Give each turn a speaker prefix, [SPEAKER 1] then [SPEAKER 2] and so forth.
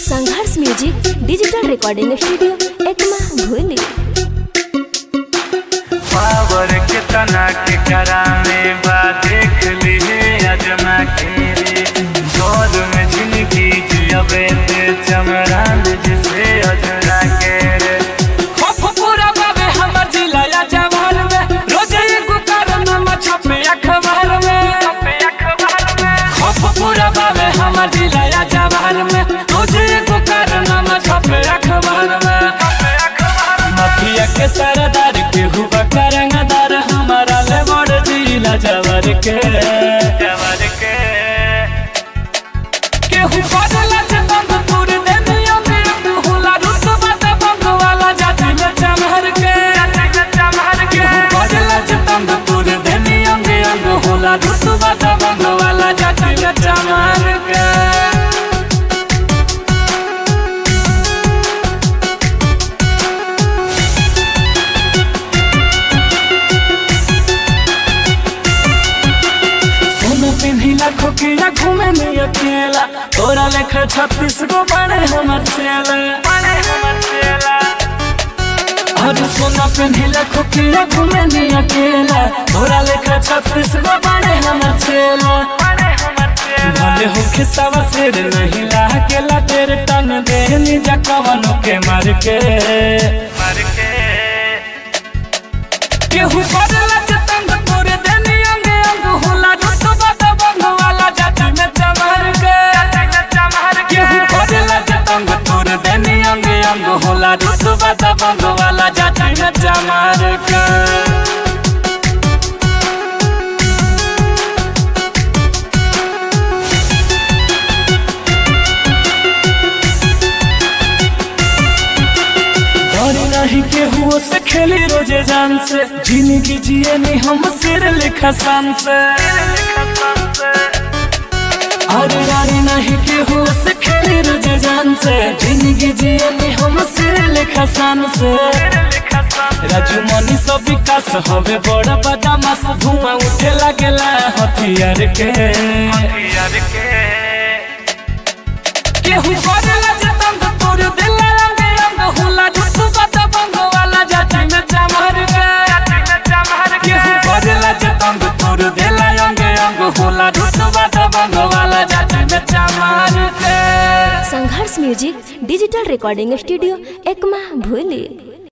[SPEAKER 1] संघर्ष music digital recording studio Ekma भूली
[SPEAKER 2] power के तना के करा में बा देख ली अजमा के रे दौर में जिंदगी जियबे ते चमरान जिसे अजरा के रे
[SPEAKER 3] खप पूरा बाबे हमर जिला या जवान में रोज एगो कारनामा छपे अखबार में खप पूरा बाबे हमर जिला या जवान में रोज एगो कारनामा छपे अखबार में माफिया के सरदार के हुआ करंगदार हमारा ले बड़ जिला जवर के
[SPEAKER 2] जवर के
[SPEAKER 3] केहू बदला जे बंद तोड़ दे मियों में होला रुतबा त बंद वाला जाति में चमहर के केहू बदला जे बंद तोड़ दे मियों में होला रुतबा त बंद वाला जाति में चमहर के सोना पिन्ही लाखों के या घूमे नहीं अकेला तोरा लेखा छत्तीस गो बड़े हमर चेला और सोना पिन्ही लाखों के या घूमे नहीं अकेला तोरा लेखा छत्तीस गो बड़े हमर चेला भले हो खिसावा सिर नहीं लागेला तेरे टन दे निजा कवनों के मार के
[SPEAKER 2] मर के
[SPEAKER 3] केहू बदला जतंग तोरे देनी अंग अंग होला रुतबा त बंग वाला जाति में चमर के केहू बदला जतंग तोरे देनी अंग अंग होला रुतबा त बंग वाला जाति में चमर के डरी नहीं केहू से खेली रोजे जान से जिंदगी जिए नहीं हम सिर लिखा शान से अरे डरी नहीं केहू से खेली रोजे जान से जिंदगी जिए नहीं हम सिर लिखा शान से राजू मनी सब विकास हवे बड़ा बदमाश धुआं उठे लागेला हथियार के
[SPEAKER 2] यार के
[SPEAKER 3] केहू बदला जतंग तोर दिल रंग रंग होला रुतबा त बंग वाला जाति में चमर के केहू बदला जतंग तोर दिल रंग रंग होला रुतबा त बंग वाला जाति में चमर के
[SPEAKER 1] Sangharsh music digital recording studio Ekma भूली